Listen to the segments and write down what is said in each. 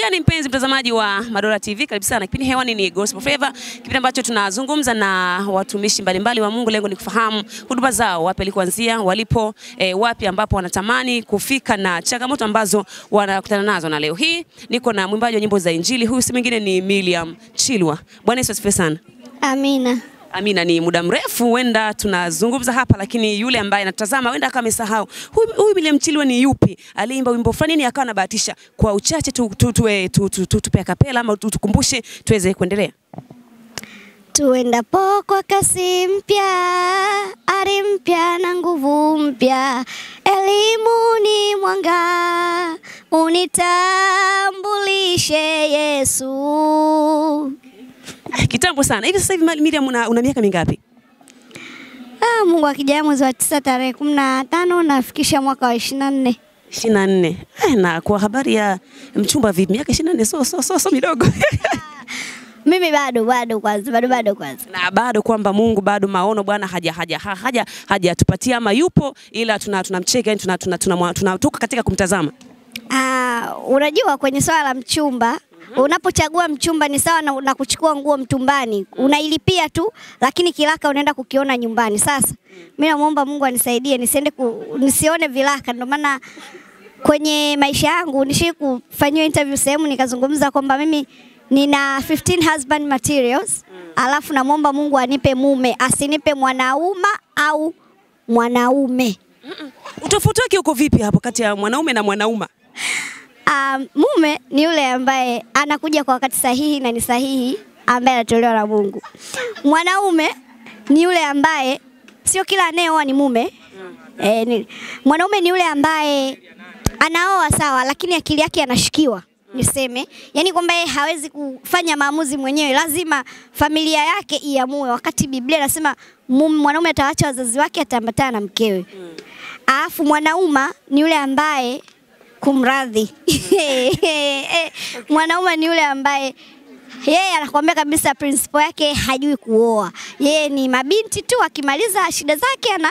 gani mpenzi mtazamaji wa Madora TV, karibu sana. Kipindi hewani ni Gospel Favor, kipindi ambacho tunazungumza na watumishi mbalimbali wa Mungu. Lengo ni kufahamu huduma zao, wapi walikuanzia, walipo eh, wapi ambapo wanatamani kufika na changamoto ambazo wanakutana nazo. Na leo hii niko na mwimbaji wa nyimbo za Injili, huyu si mwingine ni Miriam Chilwa. Bwana Yesu asifiwe sana. Amina. Amina, ni muda mrefu huenda tunazungumza hapa, lakini yule ambaye anatazama huenda akawa amesahau huyu huyu Miriam Chilwa ni yupi, aliimba wimbo fulani ni akawa anabahatisha. Kwa uchache tu tu tu tu, tu, tu, tupe kapela ama tu- tukumbushe tuweze kuendelea. Tuendapo kwa kasi mpya, ari mpya na nguvu mpya, elimu ni mwanga, unitambulishe Yesu. Kitambo sana hivi. Sasa hivi Miriam, una, una miaka mingapi? Ah, Mungu akijaa mwezi wa tisa tarehe kumi na tano nafikisha mwaka wa ishirini na nne. ishirini na nne. Eh, na kwa habari ya mchumba vipi? Miaka ishirini na nne so, so, so, so midogo Mimi bado bado kwanza bado bado kwanza. na bado kwamba Mungu bado maono Bwana haja haja ha- haja hajatupatia ama yupo, ila tuna tunamcheka yani tuna, tuna, tuna, tuna, tuko katika kumtazama. Ah, unajua kwenye swala la mchumba unapochagua mchumba ni sawa na, na kuchukua nguo mtumbani, unailipia tu, lakini kilaka unaenda kukiona nyumbani. Sasa mimi namuomba Mungu anisaidie nisiende ku, nisione vilaka. Ndio maana kwenye maisha yangu nishi kufanyiwa interview sehemu nikazungumza kwamba mimi nina 15 husband materials, alafu namwomba Mungu anipe mume, asinipe mwanauma au mwanaume. Utofauti wake uko vipi hapo kati ya mwanaume na mwanauma? Um, mume ni yule ambaye anakuja kwa wakati sahihi na ni sahihi ambaye anatolewa na Mungu. Mwanaume ni yule ambaye sio kila anayeoa ni mume. E, ni, mwanaume ni yule ambaye anaoa sawa, lakini akili yake anashikiwa niseme, yani kwamba yeye hawezi kufanya maamuzi mwenyewe, lazima familia yake iamue, wakati Biblia inasema mume- mwanaume atawaacha wazazi wake, ataambatana na mkewe. Alafu mwanauma ni yule ambaye kumradhi, mwanaume ni yule ambaye yeye anakuambia kabisa principle yake hajui kuoa, yeye ni mabinti tu, akimaliza shida zake ana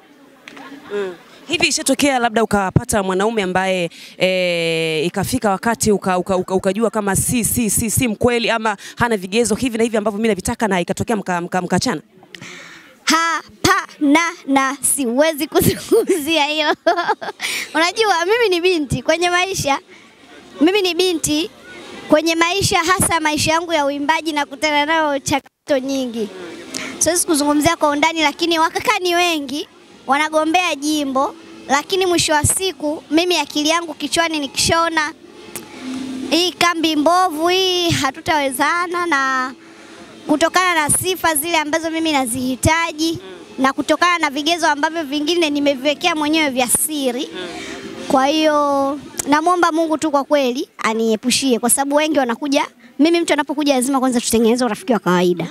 Hivi ishatokea labda ukapata mwanaume ambaye e, ikafika wakati uka, uka, uka, ukajua kama si, si, si, si mkweli ama hana vigezo hivi na hivi ambavyo mimi navitaka na ikatokea mkachana mka, mkaachana? Hapana, na siwezi kuzungumzia hilo. Unajua, mimi ni binti kwenye maisha, mimi ni binti kwenye maisha, hasa maisha yangu ya uimbaji na kutana nayo changamoto nyingi. Siwezi kuzungumzia kwa undani, lakini wakaka ni wengi wanagombea jimbo, lakini mwisho wa siku mimi akili yangu kichwani nikishaona hii kambi mbovu hii hatutawezana na kutokana na sifa zile ambazo mimi nazihitaji na kutokana na vigezo ambavyo vingine nimeviwekea mwenyewe vya siri. Kwa hiyo namwomba Mungu tu kwa kweli aniepushie, kwa sababu wengi wanakuja. Mimi mtu anapokuja lazima kwanza tutengeneze urafiki wa kawaida.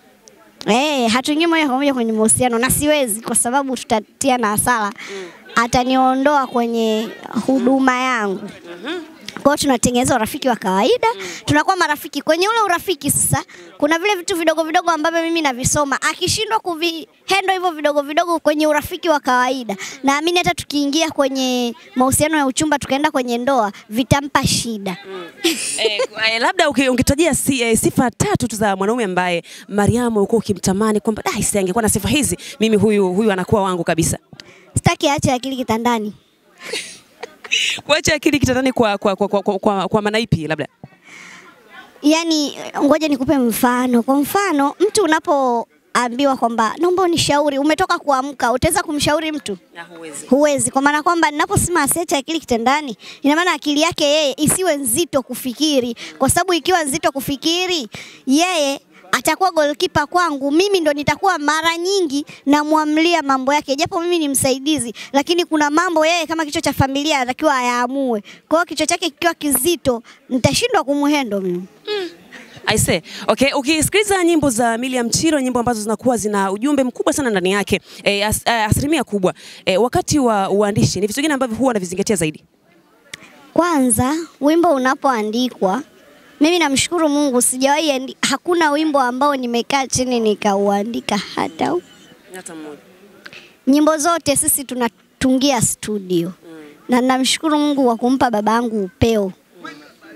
Eh, hatuingii moja kwa moja kwenye mahusiano na siwezi kwa sababu tutatia na hasara. Ataniondoa kwenye huduma yangu. Kwa hiyo tunatengeneza urafiki wa kawaida, tunakuwa marafiki. Kwenye ule urafiki sasa, kuna vile vitu vidogo vidogo ambavyo mimi navisoma. Akishindwa kuvihendo hivyo vidogo vidogo kwenye urafiki wa kawaida, naamini hata tukiingia kwenye mahusiano ya uchumba, tukaenda kwenye ndoa, vitampa shida. eh, eh, labda uki- ungetajia si, eh, sifa tatu tu za mwanaume ambaye Mariamu ulikuwa ukimtamani kwamba da isi angekuwa na sifa hizi, mimi huyu huyu anakuwa wangu kabisa. Sitaki aache akili kitandani. Kuacha akili kitandani kwa kwa kwa, kwa, kwa, kwa, kwa maana ipi labda? Yaani, ngoja nikupe mfano. Kwa mfano, mtu unapoambiwa kwamba naomba unishauri, umetoka kuamka, utaweza kumshauri mtu? Na huwezi. Huwezi, kwa maana kwamba ninaposema asiache akili kitandani, ina maana akili yake yeye isiwe nzito kufikiri, kwa sababu ikiwa nzito kufikiri, yeye atakuwa goalkeeper kwangu, mimi ndo nitakuwa mara nyingi namwamlia mambo yake, japo mimi ni msaidizi, lakini kuna mambo yeye kama kichwa cha familia anatakiwa ayaamue. Kwa hiyo kichwa chake kikiwa kizito, nitashindwa kumhendo mimi. I say, okay, ukisikiliza nyimbo za Miriam Chilo, nyimbo ambazo zinakuwa zina ujumbe mkubwa sana ndani yake e, as, a, asilimia kubwa e, wakati wa uandishi ni vitu gani ambavyo huwa unavizingatia zaidi? Kwanza, wimbo unapoandikwa, mimi namshukuru Mungu, sijawahi andi- hakuna wimbo ambao nimekaa chini nikauandika hata u- Hata mmoja. nyimbo zote sisi tunatungia studio na namshukuru Mungu kwa kumpa babangu upeo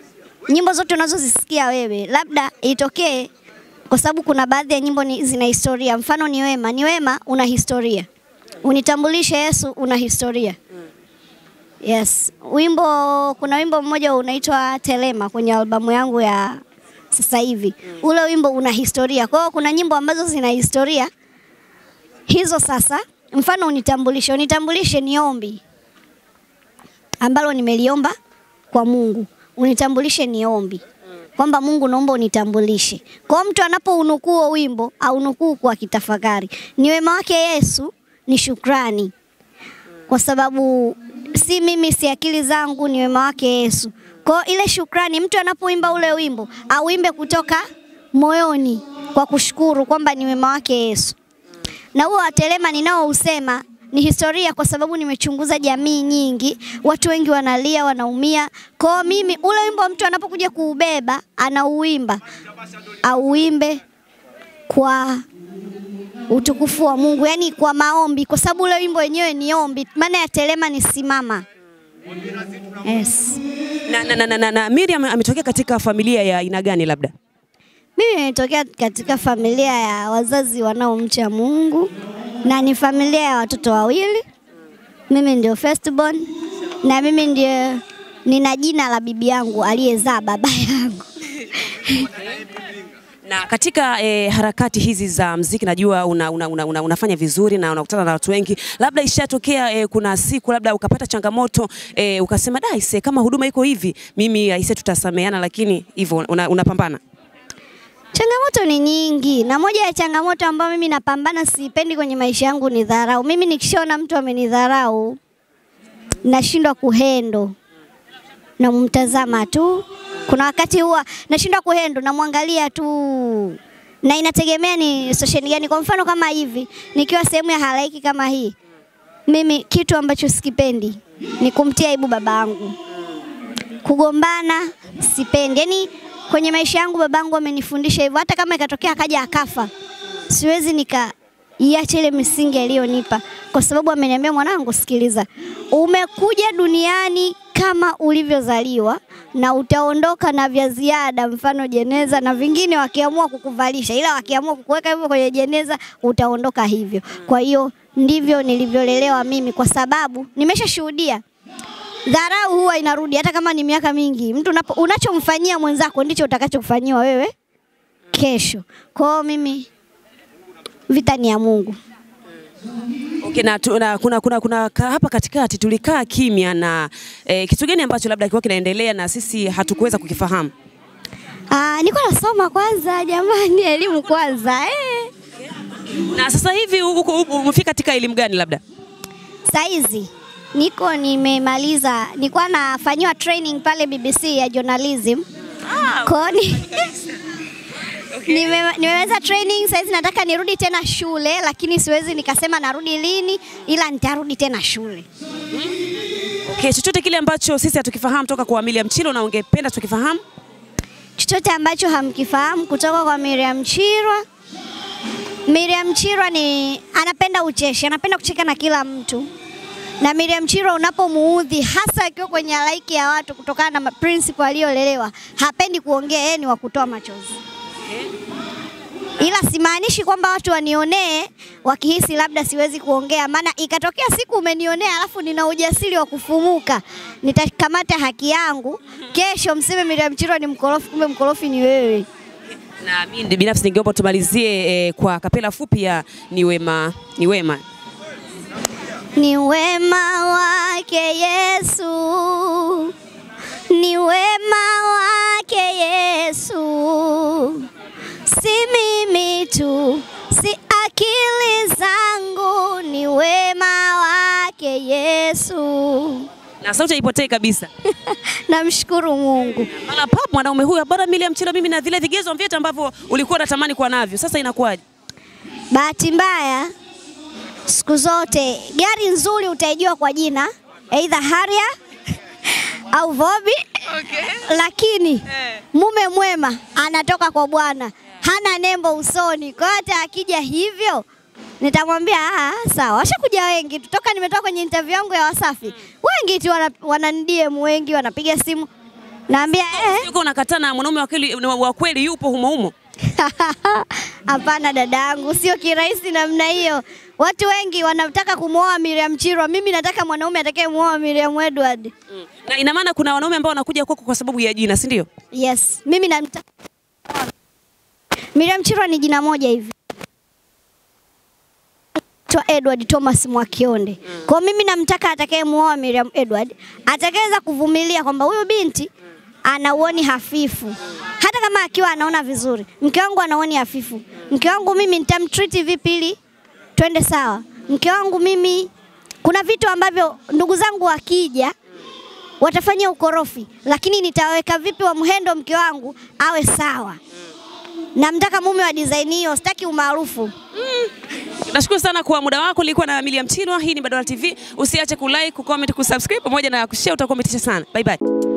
nyimbo zote unazozisikia wewe, labda itokee kwa sababu kuna baadhi ya nyimbo ni, zina historia. Mfano ni wema, ni wema una historia. Unitambulishe Yesu una historia. Yes, wimbo kuna wimbo mmoja unaitwa Telema kwenye albamu yangu ya sasa hivi. Ule wimbo una historia. Kwa hiyo kuna nyimbo ambazo zina historia hizo. Sasa mfano unitambulishe, unitambulishe ni ombi ambalo nimeliomba kwa Mungu. Unitambulishe ni ombi kwamba Mungu naomba unitambulishe. Kwa hiyo mtu anapounukuu huo wimbo au nukuu kwa kitafakari, ni wema wake Yesu, ni shukrani, kwa sababu si mimi, si akili zangu, ni wema wake Yesu. Kwa hiyo ile shukrani, mtu anapoimba ule wimbo auimbe kutoka moyoni kwa kushukuru kwamba ni wema wake Yesu. Na huo watelema ninaousema ni historia, kwa sababu nimechunguza jamii nyingi, watu wengi wanalia, wanaumia. Kwa hiyo mimi ule wimbo mtu anapokuja kuubeba, anauimba auimbe kwa utukufu wa Mungu, yani kwa maombi, kwa sababu ule wimbo wenyewe ni ombi. Maana ya telema ni simama. Yes. Na, na, na, na, na, na Miriam ametokea katika familia ya aina gani labda? Mimi nimetokea katika familia ya wazazi wanaomcha Mungu na ni familia ya watoto wawili. Mimi ndio firstborn na mimi ndio nina jina la bibi yangu aliyezaa baba yangu. Na katika eh, harakati hizi za mziki najua una, una, una, una, unafanya vizuri na unakutana na watu wengi, labda ishatokea eh, kuna siku labda ukapata changamoto eh, ukasema da ise, kama huduma iko hivi, mimi aise, tutasameana, lakini hivyo una, unapambana Changamoto ni nyingi, na moja ya changamoto ambayo mimi napambana sipendi kwenye maisha yangu ni dharau. Mimi nikishaona mtu amenidharau nashindwa kuhendo, namtazama tu. Kuna wakati huwa nashindwa kuhendo, namwangalia tu, na inategemea ni situation gani. Kwa mfano kama hivi, nikiwa sehemu ya halaiki kama hii, mimi kitu ambacho sikipendi ni kumtia aibu babangu, kugombana sipendi, yani kwenye maisha yangu babangu amenifundisha hivyo. Hata kama ikatokea akaja akafa, siwezi nikaiacha ile misingi aliyonipa, kwa sababu ameniambia, mwanangu, sikiliza, umekuja duniani kama ulivyozaliwa na utaondoka na vya ziada, mfano jeneza na vingine, wakiamua kukuvalisha, ila wakiamua kukuweka hivyo kwenye jeneza utaondoka hivyo. Kwa hiyo ndivyo nilivyolelewa mimi, kwa sababu nimeshashuhudia dharau huwa inarudi hata kama ni miaka mingi. Mtu unapo, unachomfanyia mwenzako ndicho utakachokufanyiwa wewe kesho. Kwa hiyo mimi vita ni ya Mungu. Okay, na, tu, na kuna, kuna, kuna ka, hapa katikati tulikaa kimya na eh, kitu gani ambacho labda kilikuwa kinaendelea na sisi hatukuweza kukifahamu? Ah, nilikuwa nasoma kwanza jamani, elimu kwanza eh. Na sasa hivi huko umefika katika elimu gani labda? Saizi niko nimemaliza, nilikuwa nafanyiwa training pale BBC ya journalism. Ah, Koni Nime, nimeweza training saizi, nataka nirudi tena shule, lakini siwezi nikasema narudi lini, ila nitarudi tena shule. okay, chochote kile ambacho sisi hatukifahamu toka kwa Miriam Chilo na ungependa tukifahamu? chochote ambacho hamkifahamu kutoka kwa Miriam Chirwa. Miriam Chirwa ni anapenda ucheshi, anapenda kucheka na kila mtu. Na Miriam Chirwa unapomuudhi, hasa akiwa kwenye halaiki ya watu, kutokana na principle aliyolelewa, hapendi kuongea, yeye ni wa kutoa machozi. Ila simaanishi kwamba watu wanionee wakihisi labda siwezi kuongea, maana ikatokea siku umenionea alafu nina ujasiri wa kufumuka, nitakamata haki yangu. Kesho mseme Miriam Chirwa ni mkorofi, kumbe mkorofi ni wewe. Na mimi binafsi ningeomba tumalizie eh, kwa kapela fupi ya ni wema, ni wema. Ni wema wake Yesu, ni wema wake Yesu, si mimi tu, si akili zangu, ni wema wake Yesu. Na sauti haipotei kabisa. Namshukuru Mungu. Mara pap mwanaume huyu bora Miriam Chilo, mimi na vile vigezo vyote ambavyo ulikuwa unatamani kuwa navyo, sasa inakuwaje? Bahati mbaya, siku zote gari nzuri utaijua kwa jina, aidha Harrier au Vobi, lakini mume mwema anatoka kwa Bwana, hana nembo usoni. Kwa hiyo hata akija hivyo nitamwambia ah, sawa. Washakuja wengi tu toka nimetoka kwenye interview yangu ya Wasafi, wengi tu wana, wana DM wengi wanapiga simu Naambia eh, Yuko unakataa na mwanaume wa kweli wa kweli yupo humo humo. hapana dadangu, sio kirahisi namna hiyo. Watu wengi wanataka kumwoa Miriam Chirwa, mimi nataka mwanaume atakayemuoa Miriam Edward. Na ina maana kuna wanaume ambao wanakuja kwako kwa sababu ya jina, si ndio? Yes, mimi namtaka Miriam Chirwa ni jina moja hivi Anaitwa Edward Thomas Mwakionde. Kwa hiyo mimi namtaka atakayemuoa Miriam Edward atakayeweza kuvumilia kwamba huyu binti ana uoni hafifu, hata kama akiwa anaona vizuri. Mke wangu ana uoni hafifu, mke wangu mimi nitamtreat vipi ili twende sawa? Mke wangu mimi, kuna vitu ambavyo ndugu zangu wakija watafanyia ukorofi, lakini nitaweka vipi wa mhendo mke wangu awe sawa. Namtaka mume wa design hiyo, sitaki umaarufu. Nashukuru sana kwa muda wako. Nilikuwa na Miriam Chirwa. Hii ni Badola TV. Usiache kulike, kucomment, kusubscribe pamoja na kushare, utakuwa umetisha sana. Bye bye.